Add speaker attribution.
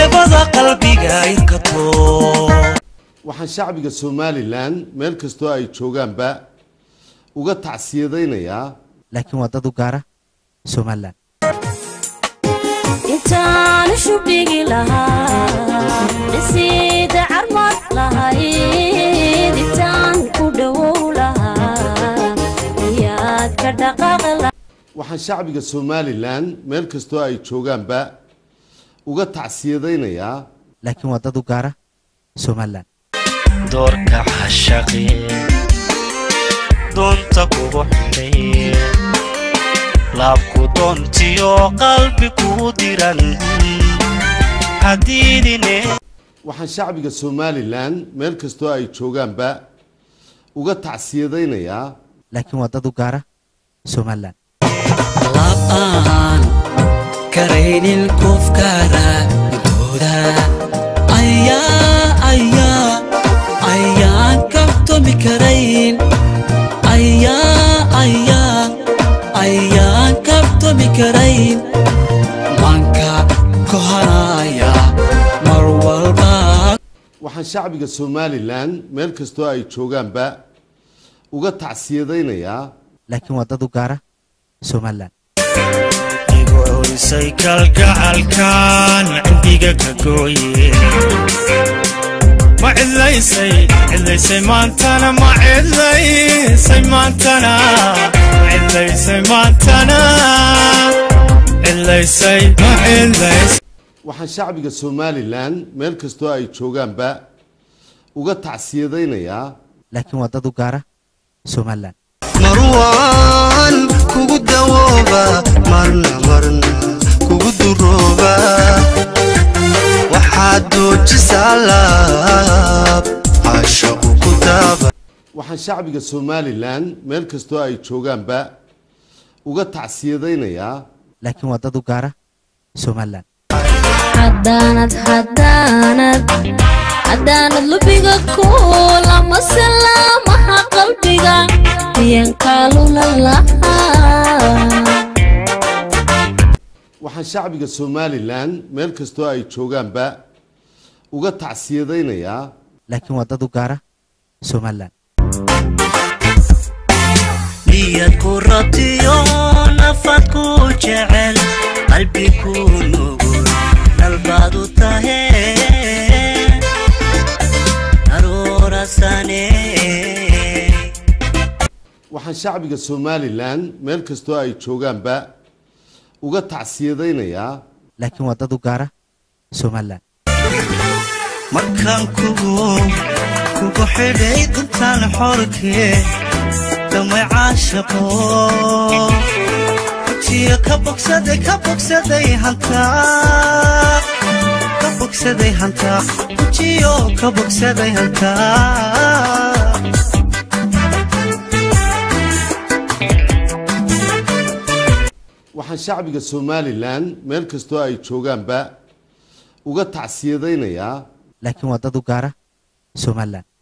Speaker 1: eebada qalbiga inkato
Speaker 2: waxaan shacbiga somalilan meel kastoo ay joogaanba uga tacsiyadaynayaa
Speaker 3: laakiin waa dad u gaara somalilan
Speaker 4: intaan shubdhigi lahaa dhisiida carmad lahayd intaan ku dhowow lahaa iyaad ka dhaqaaqi lahaa
Speaker 2: waxaan shacbiga somalilan meel kastoo ay joogaanba uga tacsiyadaynayaa
Speaker 3: laakiin waa dad u gaara somalilan
Speaker 1: doorka xashaqi doonta kugu xidhay laabku doontiyo qalbi kugu diran hadiidine
Speaker 2: waxaan shacbiga somalilan meel kastoo ay joogaanba uga tacsiyadaynayaa
Speaker 3: laakiin waa dad u gaara somalilan
Speaker 5: lab aan karaynin qofka raadintooda ayaa ayaa ayaan kabtoomi karayn ayaa ayaa ayaan kabtoomi karayn manka kohanaya mar walba
Speaker 2: waxaan shacbiga somalilan meel kastoo ay joogaanba uga tacsiyadaynayaa
Speaker 3: laakiin waa dad u gaara somalilan
Speaker 1: igu orisay kalgacalkan cindiga ka gooye ma cidlaysay cidlaysay maantana ma cidlaysay maantana ma cidlaysay maantana cidlaysay ma cidlaysay
Speaker 2: waxaan shacbiga somalilan meel kastoo ay joogaanba uga tacsiyadaynayaa
Speaker 3: laakiin waa dad u gaara somalilan
Speaker 6: marwaan kugu dawooba marna marna kugu durooba waxaad doojisaa laab caashaqu ku daaba
Speaker 2: waxaan shacbiga somalilan meel kastoo ay joogaanba uga tacsiyadaynayaa
Speaker 3: laakiin waa dad u gaara somalilan
Speaker 4: haddaanad haddaanad haddaanad lubiga kuulama salaamaha qalbiga miyan kaalula lahaa
Speaker 2: waxaan shacbiga somalilan meel kastoo ay joogaanba uga tacsiyadaynayaa
Speaker 3: laakiin waa dad u gaara somalilan
Speaker 1: niyad ku rabtiyo nafad ku jecel qalbi ku nugul dalbaad u tahe aroorasane
Speaker 2: waxaan shacbiga somalilan meel kastoo ay joogaanba uga tacsiyadaynayaa
Speaker 3: laakiin waa dad u gaara somalilan
Speaker 1: markaan kugu kugu xidhay duntaan xorkee damay caashaqo jiyo ka bogsaday ka bogsaday hantaa ka bogsaday hantaa jiyo ka bogsaday hantaa
Speaker 2: waxaan shacbiga somalilan meel kastoo ay joogaanba uga tacsiyadaynayaa
Speaker 3: laakiin waa dad u gaara somalilan